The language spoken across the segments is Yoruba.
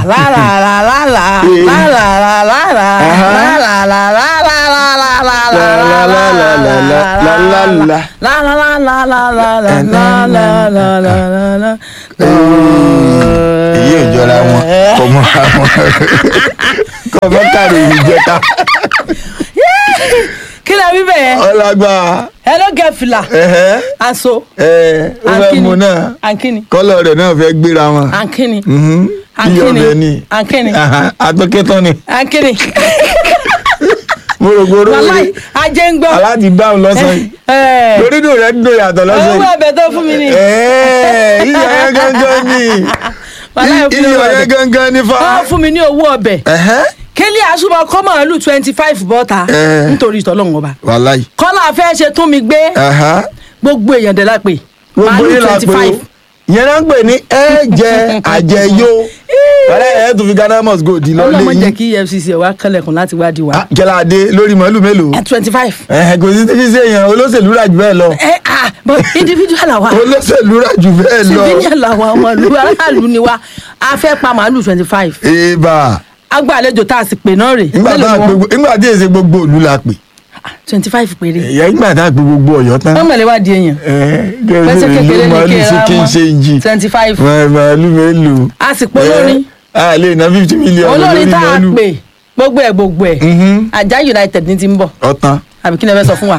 la la la la la la la la la la Aha. la la la la la la la la la La la la la la la la la la. la la la la la la la la la la la la la. èyí ò jọra wọn kò mọ àwọn kò mọ kárí ìjẹta kí lè wí bẹ́ẹ̀ ọlágbá ẹ ló gẹ fìlà ẹhẹ aṣọ ẹ ó fẹ́ mu náà ankini kọ́lọ̀ rẹ̀ náà fẹ́ gbéra wọn ankini Mhm. iyọ̀ ankini bẹ́ẹ̀ ni ankini Aha, atọ́kẹ́tọ́ ni ankini mo rò gbòòrò wàláì ajé ń gbọ́. aláàtì dáhùn lọ́sàn yìí ẹ lórí dùn rẹ̀ dùn yàtọ̀ lọ́sàn owó yìí ẹ̀bẹ̀ tó fún mi ni. Ẹ́ẹ̀, iyọ̀ yẹn gangan ni Wàláì fún mi iyọ̀ ọbẹ̀. yẹn gangan ni fa. wọ́n fún mi ní owó ọbẹ̀ Ẹ̀hẹ́. kélé àṣùbọ̀ kọ́ màálù twenty five bọ́ta Ẹ. nítorí ìtọ́lọ́run ọba wàláì. kọ́lá fẹ́ ṣe tún mi gbé Ẹ̀hẹ́. gbogbo èèyàn dẹ̀ la pè gbogbo màálù yín la twenty pé o five yẹn náà ń pè ní ẹ̀jẹ̀ àjẹyó wàlẹ́ ẹ̀ tún fi ghana must go di lọ́lé ọlọ́mọ jẹ́ yín kí efcc wá kẹlẹ̀kùn láti wádìí wa Ah, jẹ́láadé lórí màálù mélòó twenty five ẹ̀hẹ́ kò sí tí fi ṣe èèyàn olóṣèlú rà jù bẹ́ẹ̀ lọ ẹ ah but individual àwa olóṣèlú rà jù bẹ́ẹ̀ lọ civilian làwa ọmọ ìlú aráàlú ni wa a fẹ́ pa màálù twenty five èèbà agbá àlejò tá a sì pè náà rè nígbà tá a pè gbogbo- nígbà tí èsè gbogbo òlu la pè twenty five péré ẹ̀yà nígbà tá a pè gbogbo ọ̀yọ́ tán wọ́n mọ̀lẹ́ wá di èèyàn pẹ́sẹ́ kékeré ní màálù kí ẹ sí ra kí n ṣe ń jì wọn twenty five màálù mélòó a sì pé olórin a lè ná fifty million olórin lórí tá a màálù pè gbogbo ẹ̀ gbogbo ẹ̀ Mhm. ajá united ní ti ń bọ̀ ọ̀tán àbí kí ni ẹ fẹ́ sọ fún wa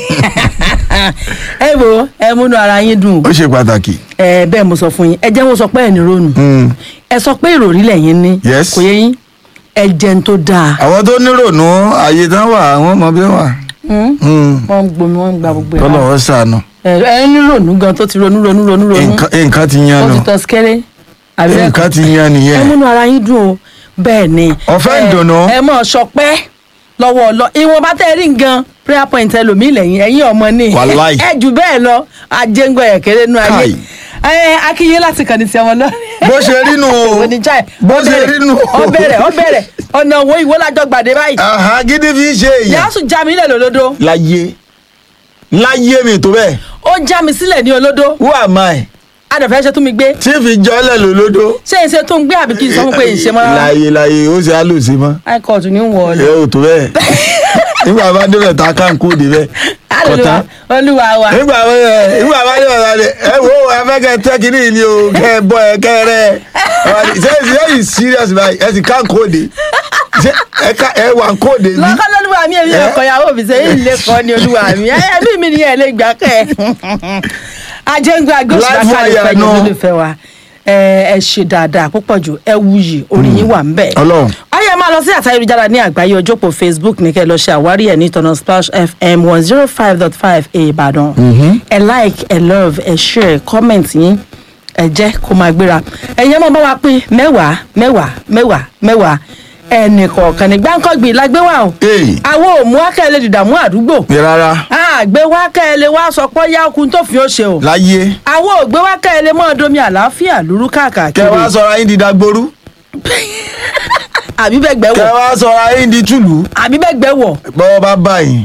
ẹ wo ẹ múnú ara yín dùn ó ṣe pàtàkì. ẹ bẹ́ẹ̀ mo sọ fún yín ẹ jẹ́ wọ́n sọ pé ẹ̀ ní ronú Mm. ẹ sọ pé ìròrí lẹ́yìn ní Yes. kò yẹ yín ẹ jẹun tó dáa àwọn tó nírònú ààyè tán wà àwọn ọmọ bí wà. Hmm? Mm. wọ́n ń gbomi wọ́n ń gba gbogbo ẹ̀ tọ́lọ̀ wọ́n sànù. ẹ ẹ ní ronú gan tó ti ronú ronú ronú ronú Nǹkan- nǹkan ti yan ó nù ti tọ́ sikẹ́rẹ́ àbí bẹ́ẹ̀ kọ́? nǹkan ti yan ẹ nìyẹn. múnú ara yín dùn o bẹ́ẹ̀ ni. Ọ̀fẹ́ ẹ- ìdùnnú. ẹ mọ̀ ṣọpẹ́ lọ́wọ́ ọlọ ìwọ̀n bá tẹ́ rí nǹkan prayer point ẹlòmíì lẹ́yìn ẹ̀yìn ọmọ ní. Wàláì. ẹ jù bẹ́ẹ̀ lọ ajéǹgbọ̀ ẹ̀kẹ́rẹ́ nú ayé. Káì. ẹ akínyé láti kàn ní ti ọmọ náà. bó ṣe rí nù o oníjà ẹ bó ṣe rí nù o. ọ bẹ̀rẹ̀ ọ bẹ̀rẹ̀ ọ̀nà òwò ìwó lájọ gbàdé báyìí. Àhán, gidi fi ń ṣe èèyàn. yàásù já mi nílẹ̀ lólódó láyé láyé mi tó bẹ́ẹ̀ ó já mi sílẹ̀ ní olódó who am I adàfẹ́ ṣe tún mi gbé tí fi jọ́lẹ̀ lólódó. ṣé ìṣe tó ń gbé àbí kí n sọ fún pé ìṣe mọ́ rárá láyé láyé ó ṣe àlòsí mọ́. high court ní ń wọ̀ ọ́ lọ. ẹ ò tó bẹ́ẹ̀ nígbà bá débẹ̀ tá a kàn kó débẹ̀ kọ̀tán. olúwa wa nígbà wo ẹ nígbà bá débẹ̀ tá a lè ẹ wo afẹ́kẹ́ tẹ́kínì yìí ni o kẹ́ ẹ bọ́ ẹ kẹ́ ẹ rẹ́ ẹ ṣe ṣe yìí serious báyìí ẹ sì kàn kóde ṣe ẹ ká ẹ wà kóde bí. lọ́kọ́ lọ́lúwa mi èmi ọkọ̀ ìyàwó mi sẹ́yìn ilé kan ní olúwa mi ẹbí mi ni ẹ lè gbà kẹ́ ẹ̀. ajẹ́ngbẹ́ agbóṣùlá Live kálí wire fẹ́ yẹn náà. lólùfẹ́ wa ẹ ẹ ṣe dáadáa púpọ̀ jù ẹ wuyì orí yín wà ń bẹ̀. Ọlọ́run. ayé máa lọ sí àtayélujára ní àgbáyé ojópò facebook ní kẹ́ ẹ lọ ṣe àwárí ẹ̀ ní tọ̀nà splash fm one zero five dot five ìbàdàn. ẹ like ẹ love ẹ share comment yín ẹ jẹ́ kó máa gbéra ẹ̀yin ọmọ bá wa pín mẹ́wàá mẹ́wàá mẹ́wàá mẹ́wàá ẹnì kọ̀ọ̀kan ní gbáǹkọ́gbìn la gbé wá o Ee. àwọn ò mú akẹ́lẹ́ dìdàmú àdúgbò ní rárá àgbẹ̀ wá kẹ́lẹ́ wá sọ pé yá okun tó fi ó ṣe o láyé àwọn ò gbé wá kẹ́lẹ́ mọ́ domi àlàáfíà lúrú kẹ káàkiri wá sọra yín di dagboru àbí bẹ́gbẹ́ kẹ wọ̀ wá sọra yín di tùlù àbí bẹ́gbẹ́ wọ̀ bọ́wọ́ bá bá yín.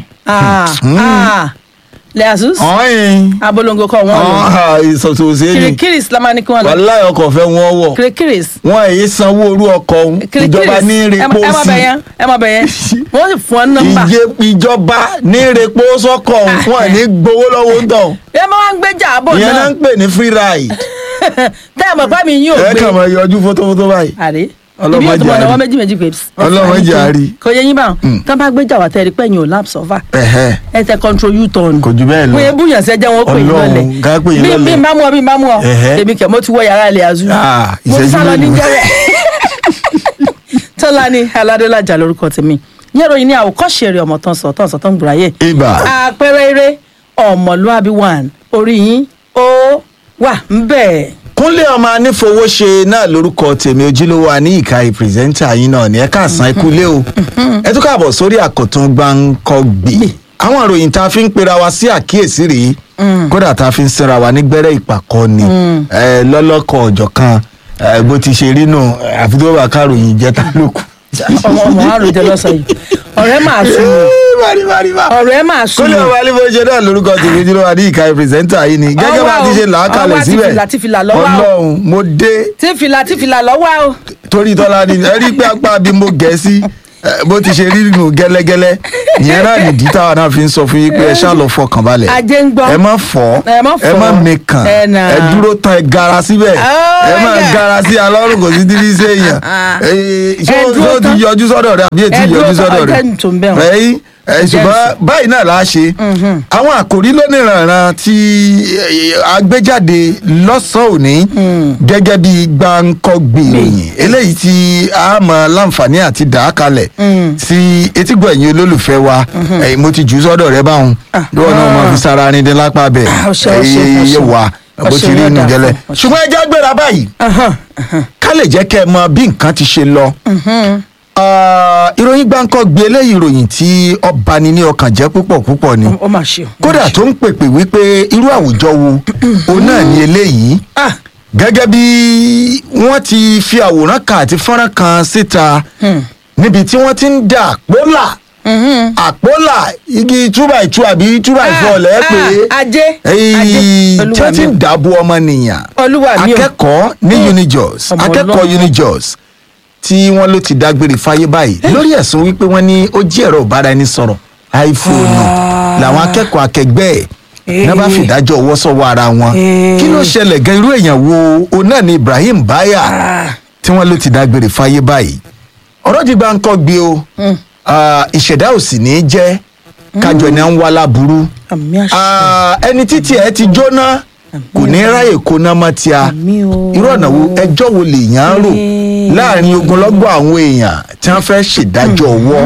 lẹ́yàsús ọ̀hìn abolongo kọ́ wọ́n lọ ìsọ̀tòsí ni kirikiri islamá ní kí wọ́n lọ wàláyé ọkọ̀ fẹ́ wọ́n wọ̀ kirikiri wọ́n èyí sanwó orú ọkọ̀ ọ̀hún ìjọba ní repo ẹ má sí bẹ̀yẹn ẹ má bẹ̀yẹn wọ́n sì fún ọ nọ́mbà ìje ìjọba ní repo sọ́kọ̀ ọ̀hún wọ́n ní gbowó lọ́wọ́ ń tọ̀ ẹ má wá ń gbéjà àbọ̀ ìyẹn náà náà ń pè ní free ride tẹ́ ẹ mọ̀ pé mi yín ò ẹ gbé kàn máa yọjú fótófótó báyìí àrí Ọlọ́mọ ibi yóò tún mọ̀ jàre. náà wọ́n méjì méjì pé Ọlọ́mọ jàre. kò yẹ yín báwọn tán bá gbéjà wà tẹ́rí pẹ́yìn ò lápsọ̀ fà ẹ̀hẹ́ ẹ tẹ control u-turn kò jù bẹ́ẹ̀ lọ wọ́n yẹ búyàn sẹ́jẹ́ wọn pè yín Ọlọ́run, lọ́lẹ̀ ká pè yín bí lọ́lẹ̀. bí n bá mú ọ bí n bá mú ọ Ẹ̀hẹ́. èmi kẹ̀ mo ti wọ yàrá ilẹ̀ azu Ah, mo ìṣẹ́jú sá lọ ní mélòó? jẹ́rẹ̀ tọ́lá ní aládélájà lórúkọ tèmi yẹ́n ròyìn ní àwòkọ́ṣe rẹ̀ ọmọ tán sọ tán sọ tán gbùráyè ibà àpẹẹrẹ eré ọmọlúàbí one orí yín ó wà ń bẹ̀. kúnlé ọmọ anífowóṣe náà lórúkọ tèmi ojúlówó àníyíká ìpírẹsẹ́ńtà yín náà ní ẹ káàsán ikú lé o ẹ tún káàbọ̀ sórí àkọ́tún gbáǹkọ́gbì àwọn ìròyìn tá a fi ń pera wa sí àkíyèsí rèé kódà tá a fi ń sinra wa ní gbẹ́rẹ́ ìpàkọ́ ni ẹ lọ́lọ́kọ̀ ọ̀jọ̀ kan ẹ, bó ti ṣe rí nù àfi tó bá káròyìn jẹ́ta lókun. ọmọ ọmọ àròjẹ lọ́sọ̀ yìí ọ̀rẹ́ máa sùn bari bari bari ọ̀rẹ́ máa sùn kólé ọba alẹ́ bó ṣe náà lórúkọ tèmi dúró wa ní ìka pírẹsẹ́ńtà yìí ni gẹ́gẹ́ bá a ti ṣe là á kalẹ̀ ọwọ́ àti síbẹ̀ fìlà tí fìlà lọ́wọ́ o. ọlọ́run mo dé tí fìlà tí fìlà lọ́wọ́ o torí tọ́lá ni ẹ rí pé apá bí mo gẹ̀ sí ẹ, bó ti ṣe rí nù gẹ́lẹ́gẹ́lẹ́ ìyẹn náà nìdí táwa náà fi ń sọ fún yín pé ẹ ṣáà lọ fọkàn balẹ̀ Ajé ń gbọ́. ẹ má fọ́ Ẹ má ẹ fọ́. má mekàn Ẹ nà. ẹ dúró tán ẹ gara síbẹ̀ Oh, ẹ má yeah. gara sí alọ́run kò sí dídí séèyàn Ẹ ṣé ó dúró ṣé ó ti tán. yọjú sọ́dọ̀ rẹ àbí ètí Ẹ dúró yọjú tán, sọ́dọ̀ rẹ ọjọ́ tó ń bẹ̀ wọ́n. ẹ̀yìn ẹ ṣùgbọ́n báyìí náà la ṣe àwọn àkòrí lónìrànràn tí eh, agbéjáde lọ́sàn-án òní gẹ́gẹ́ bí gbàǹkọ́gbè ìròyìn eléyìí tí a mọ láǹfààní àti dà á kalẹ̀ sí etígbọ̀ ẹ̀yìn olólùfẹ́ wa ẹ̀yìn mo ti jù ú sọ́dọ̀ rẹ báwọn lọ́wọ́ náà mo fi sára ní dín lápá bẹ̀ Ah, ọṣẹ, ọṣẹ, ọṣẹ. ẹ̀yẹ wa bó Ọṣẹ ti rí yóò inú dà gẹ́lẹ́ fún, ọṣẹ. ṣùgbọ́n ẹja gbéra báyìí Ahán, ká lè jẹ́ kẹ́ ẹ mọ bí nǹkan ti ṣe lọ. Ah, ìròyìn gbáǹkọ́ gbé eléyìí ìròyìn tí ọba ni ní ọkàn jẹ́ púpọ̀ púpọ̀ ni ó mà ṣe o. kódà tó ń pèpè wípé irú àwùjọ wo òun náà ni eléyìí Ah, gẹ́gẹ́ bí wọ́n ti fi àwòrán kan àti fọ́nrán kan síta níbi tí wọ́n ti ń da àpólà àpólà igi two by two àbí two by four lẹ́ẹ̀ pé ah, ajé èyí ajé tí olúwa wọ́n ti mi ń o. dàbò ọmọnìyàn Olúwa mi o. akẹ́kọ̀ọ́ ní unijos Ọmọ akẹ́kọ̀ọ́ Ọlọ́run. unijos tí wọ́n ló ti dágbére fáyé báyìí lórí ẹ̀sùn wípé wọ́n ní ó jí ẹ̀rọ ìbáraẹnisọ̀rọ̀ iphone làwọn akẹ́kọ̀ọ́ akẹgbẹ́ ẹ̀ náà bá fìdájọ́ ọwọ́ sọ́wọ́ ara wọn Eh. kí ló ṣẹlẹ̀ gan irú èèyàn wo òun náà ni Ibrahim Baya Ah. tí wọ́n ló ti dágbére fáyé báyìí ọ̀rọ̀ ti gba nǹkan gbé o Ah, ìṣẹ̀dá ò sì ní í jẹ́ kájọ ẹni à ń wá láburú àmì àṣẹ Ah, ẹni títí ẹ ti jóná kò ní ráyè kóná mọ́ tíá àmì o. irú ọ̀nà wo ẹjọ́ wo lèèyàn ń rò Eh. láàrin ogunlọ́gọ̀ àwọn èèyàn tí wọ́n fẹ́ ṣèdájọ́ ọwọ́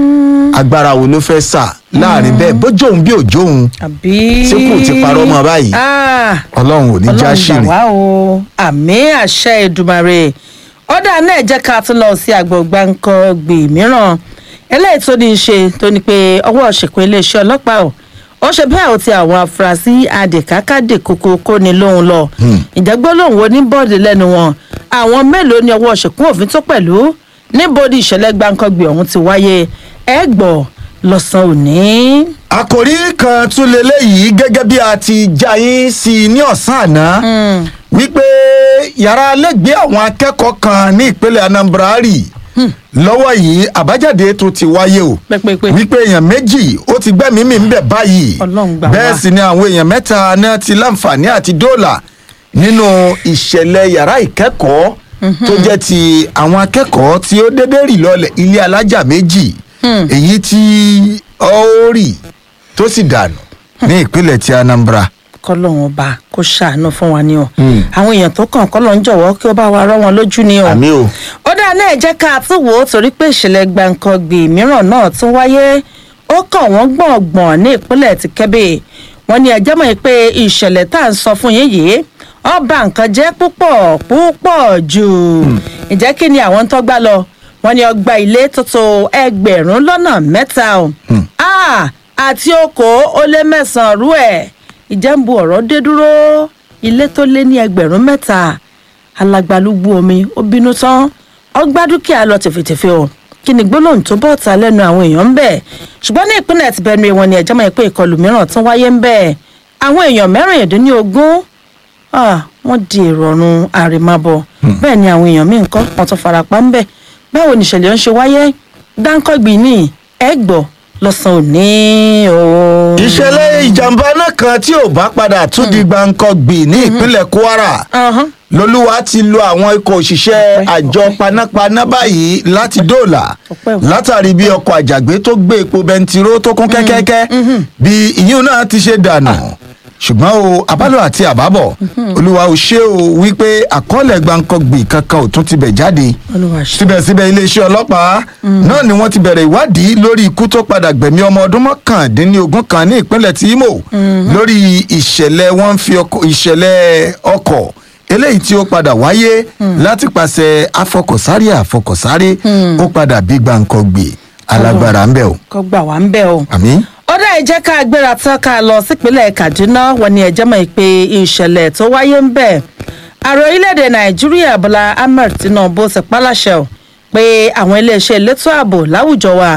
agbára wo ló fẹ́ sà láàrin bẹ́ẹ̀ bójú òun bí òjò òun àbí. tí kò ti parọ́ mọ́ báyìí Ah, ọlọ́run ò ní já ọlọ́run ṣìrìn. gbà wá o àmì àṣẹ Èdùmàrè ọ̀dà náà jẹ́ ká tún lọ sí àgbọ̀gbà nǹkan gbè mìíràn eléyìí tó ní í ṣe tó ní pé ọwọ́ ṣèkún iléeṣẹ́ ọlọ́pàá o ó ṣe bẹ́ẹ̀ ó ti àwọn afurasí adèkákàdè kókó kóni lóhun lọ ìjẹ́gbọ́ lòun wo ní bọ́ọ̀dì lẹ́nu wọn àwọn mélòó ni ọwọ́ ṣèkún òfin tó pẹ̀lú níbo ni ìṣẹ̀lẹ̀ gbàǹkangbè ọ̀hún ti wáyé ẹ gbọ́ lọ́sàn-án òní. àkòrí kan tún leléyìí gẹ́gẹ́ bí a ti já yín sí i ní ọ̀sán àná wípé yàrá lẹ́gbẹ̀ẹ́ àwọn akẹ́kọ̀ọ́ kan ní ìpínlẹ̀ Anambra rì lọ́wọ́ yìí àbájáde tó ti wáyé o Pẹ́pẹ́pẹ́. wípé èèyàn méjì ó ti gbẹ́mìí mì ń bẹ̀ báyìí Ọlọ́run gbà wá. bẹ́ẹ̀ sì ni àwọn èèyàn mẹ́ta náà ti láǹfààní àti dóòlà nínú ìṣẹ̀lẹ̀ yàrá ìkẹ́kọ̀ọ́ tó jẹ́ ti àwọn akẹ́kọ̀ọ́ tí ó dédé rì lọlẹ̀ ilé alájà méjì èyí tí ó rì tó sì dànù ní ìpínlẹ̀ ti Anambra. kọlọ́run ọba kó ṣàánú fún wa ni o àwọn èèyàn tó kàn kọ́lọ́ ń jọ̀wọ́ kí ó bá wa rọ́ wọn lójú ni o. àmì o. ó dáa náà jẹ́ ká tún wò ó torí pé ìṣẹ̀lẹ̀ gbàǹkangbè mìíràn náà tún wáyé ó kàn wọ́n gbọ̀ngbọ̀n ní ìpínlẹ̀ ti Kẹ́bì wọ́n ní ẹjẹ́ mọ̀ pé ìṣẹ̀lẹ̀ tá à ń sọ fún yín yìí ó ba nǹkan jẹ́ púpọ̀ púpọ̀ jù ǹjẹ́ kí ni àwọn tó gbá lọ wọ́n ní ọgbà ilé tó tó ẹgbẹ̀rún lọ́nà mẹ́ta o Ah, àti okòó ó lé mẹ́sàn-án rú ẹ̀ ìjẹ́nbu ọ̀rọ̀ dé dúró ilé tó lé ní ẹgbẹ̀rún mẹ́ta alagbalúgbú omi ó bínú tán ọgbà dúkìá lọ tẹ̀fẹ̀tẹ̀fẹ̀ o kí ni gbólóhùn tó bọ̀ ta lẹ́nu àwọn èèyàn ń bẹ̀ ṣùgbọ́n ní ìpínlẹ̀ ti Benue wọn ni ẹ̀jẹ̀ mọ̀ pé ìkọlù mìíràn tún wáyé ń bẹ̀ àwọn èèyàn mẹ́rìndínlógún ah, wọ́n di èrò ọ̀run àrèmábọ̀ bẹ́ẹ̀ ni àwọn èèyàn míì ń kọ́ wọn tún farapa ń bẹ̀ báwo ni ìṣẹ̀lẹ̀ ń ṣe wáyé dáńkọ́gbì ní ẹ̀gbọ́ lọ́sàn-án òní o. ìṣẹ̀lẹ̀ ìjàmbá náà kan tí ò bá padà tún di gbàǹkangbì ní ìpínlẹ̀ Kwara Ahán. lolúwa ti lo àwọn ikọ̀ òṣìṣẹ́ Ọpẹ́, àjọ ọpẹ́. panápaná báyìí láti dóòlà Ọpẹ́ o. látàrí bí ọkọ̀ àjàgbé tó gbé epo bẹntiró tó kún kẹ́kẹ́kẹ́ bí ìyún náà ti ṣe dànù ṣùgbọ́n o àbálò àti àbábọ̀ olúwa ò ṣe o wípé àkọọ́lẹ̀ gbàǹkangbì kankan ò tún ti bẹ̀ jáde Olúwa ṣe. síbẹ̀síbẹ̀ iléeṣẹ́ ọlọ́pàá náà ni wọ́n ti bẹ̀rẹ̀ ìwádìí lórí ikú tó padà gbẹ̀mí ọmọ ọdún mọ́kàndínlógún kan ní ìpínlẹ̀ tí Imo lórí ìṣẹ̀lẹ̀ wọ́n ń fi ọkọ̀ ìṣẹ̀lẹ̀ ọkọ̀ eléyìí tí ó padà wáyé láti pàṣẹ afọkọ̀sáré àfọkọ̀sáré ó padà bí gbàǹkangbè alágbára ń bẹ̀ o. kọ́ gbà wá ń bẹ̀ o. àmín. ọ̀dà ìjẹ́ ká gbéra tán ká lọ sípínlẹ̀ Kaduna wọn ni ẹ̀jẹ̀ mọ̀ pé ìṣẹ̀lẹ̀ tó wáyé ń bẹ̀. ààrẹ orílẹ̀-èdè Nàìjíríà Bọ́lá Ahmed Tinubu ti pálàṣẹ o pé àwọn iléeṣẹ́ elétò ààbò láwùjọ wa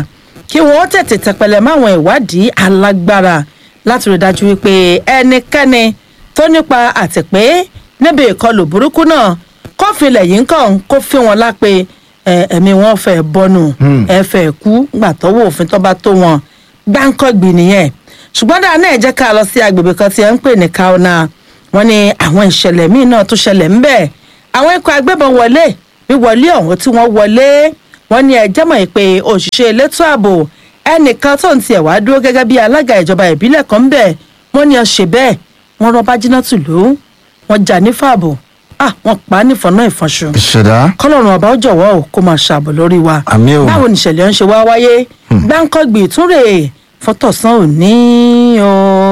kí wọ́n tètè tẹpẹlẹ máwọn ìwádìí alágbára láti rí i dájú wípé ẹnikẹ́ni tó nípa àtìpé níbi ìkọlù burúkú náà kófìlẹ̀ yìí ń kàn kó fi wọn lápè ẹ, ẹ̀mí wọn fẹ́ bọ́nù ẹ fẹ́ kú gbà tọ́wọ́ òfin tó bá tó wọn gbáǹkọ́gbì nìyẹn ṣùgbọ́n dáa náà ẹ jẹ́ ká lọ sí agbègbè kan tí ẹ ń pè ní kauna wọn ni àwọn ìṣẹ̀lẹ̀ míì náà tó ṣẹlẹ̀ ńbẹ̀ àwọn ikọ̀ agbébọn wọlé wíwọlé ọ̀hún tí wọ́n wọlé wọn ní ẹjẹ́ mọ̀ pé òṣìṣẹ́ elétò ààbò ẹnìkan tó ń tiẹ̀ wá dúró gẹ́gẹ́ bí alága ìjọba ìbílẹ̀ kan ńbẹ̀ wọ́n ní ọ ṣe bẹ́ẹ̀ wọ́n rọ́ bájínátù ló wọ́n jà ní fààbò ah wọ́n pa á nífọ̀nà ìfọ̀nṣù ìṣẹ̀dá kọlọ́run ọba ó jọ̀wọ́ ò kó máa ṣàbò lórí wa Àmín o. báwo nìṣẹ̀lẹ̀ ń ṣe wá wáyé gbáǹkọ́gbì ìtúnrè fọ́tọ̀sán òní o.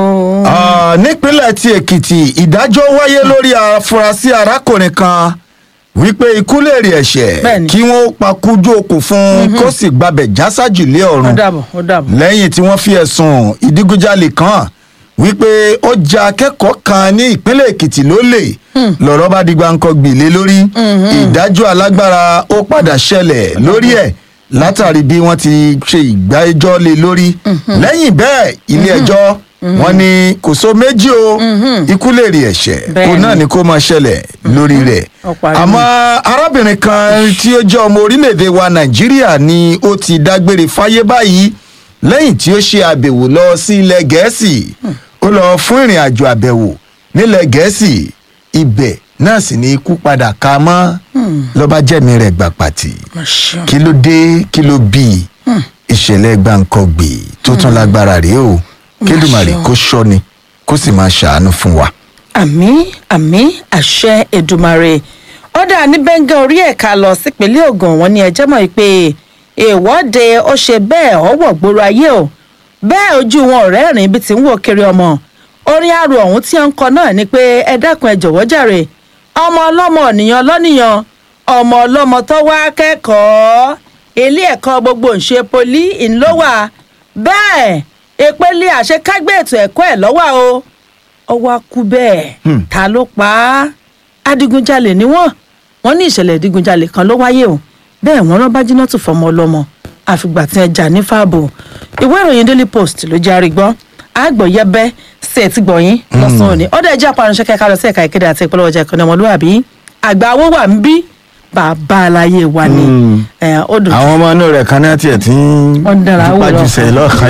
Ah, nípínlẹ̀ ti èkìtì ìdájọ́ wáyé lórí afurasí arákùnrin kan wípé ikú lè rí ẹ̀ṣẹ̀ Bẹ́ẹ̀ni. kí wọ́n pakújú okùn fún un kó sì gbabẹ̀ jásàjù lé ó ọ̀run dàbọ̀ ó dàbọ̀. lẹ́yìn tí wọ́n fi ẹ̀sùn ìdígunjalè kan wípé ó ja akẹ́kọ̀ọ́ kan ní ìpínlẹ̀ èkìtì lólè lọ́rọ̀ bá di gbáǹkọ́ gbìlé lórí ìdájọ́ alágbára ó padà ṣẹlẹ̀ lórí ẹ̀ látàrí bí wọ́n ti ṣe ìgbẹ́jọ́ lé lórí lẹ́yìn bẹ́ẹ̀ ilé ẹjọ́ wọ́n ní kò so méjì o ikú lè rí ẹ̀ṣẹ̀ kó Bẹ́ẹ̀ni. náà ni kó máa ṣẹlẹ̀ lórí rẹ̀ Ó parí. àmọ́ arábìnrin kan tí ó jẹ́ ọmọ orílẹ̀-èdè wa nàìjíríà ni ó ti dágbére fáyé báyìí lẹ́yìn tí ó ṣe àbẹ̀wò lọ sí ilẹ̀ gẹ̀ẹ́sì ó lọ fún ìrìn àjò àbẹ̀wò nílẹ̀ gẹ̀ẹ́sì ibẹ̀ náà sì ni ikú padà ká mọ́ lọ́ba jẹ́mi rẹ̀ gbà pàtì Mà ṣeun. kí ló dé kí ló bí ìṣẹ̀lẹ̀ gbàǹkangbè tó tún lágbára rèé o kédùmarè ṣeun. kó ṣọ́ni kó sì máa ṣàánú fún wa. àmì àmì àṣẹ èdùmàrè ọ̀dà ní bẹ́ńgẹ́ orí ẹ̀ka lọ sípínlẹ̀ ogun wọn ni ẹjẹ́ mọ̀ pé ìwọ́de ó ṣe bẹ́ẹ̀ ọwọ́ gbòòrò ayé o bẹ́ẹ̀ ojú wọn ọ̀rẹ́ rìn bí ti ń wò kiri ọmọ orin arò ọ̀hún tí wọ́n ń kọ náà ni pé ẹ dákun ẹ jọ̀wọ́ jàre ọmọ ọlọ́mọ ọ̀nìyàn lọ́nìyàn ọmọ ọlọ́mọ tó wá kẹ́kọ̀ọ́ ilé ẹ̀kọ́ gbogbo ń ṣe poli ńlọ́wà bẹ́ẹ̀ ìpele àṣekágbé ètò ẹ̀kọ́ ẹ̀ lọ́wọ́ o ọwọ́ akú bẹ́ẹ̀ ta ló pa á adigunjalè ni wọ́n wọ́n ní ìṣẹ̀lẹ̀ ìdigunjalè kan ló wáyé o bẹ́ẹ̀ wọ́n rán bájínátù fọmọ ọlọ́mọ àfìgbà tí ẹ jà ní fáàbò ìwé ìròyìn daily post ló jẹ́ àrígbọ́ àgbọ̀yẹbẹ́ sí ẹ̀tí gbọ̀yìn lọ́sàn-án òní ọ̀dọ̀ ẹ̀jẹ̀ apàránṣẹ́ kẹ́kẹ́ lọ sí ẹ̀ka ìkéde àti ìpolówó ọjà ìkànnì ọmọlúwàbí àgbà owó wà ń bí bàbá aláyé wa ni ẹ̀, ó dùn àwọn ọmọ inú rẹ̀ kan náà tiẹ̀ tí ń Wọ́n ń dára wò lọ. jùpájùsẹ̀ lọ́ọ̀kan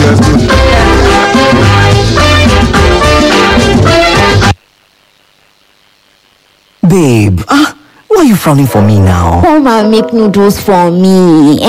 Àbí? Babe, ah, why are you frowning for me now? Come and make noodles for me.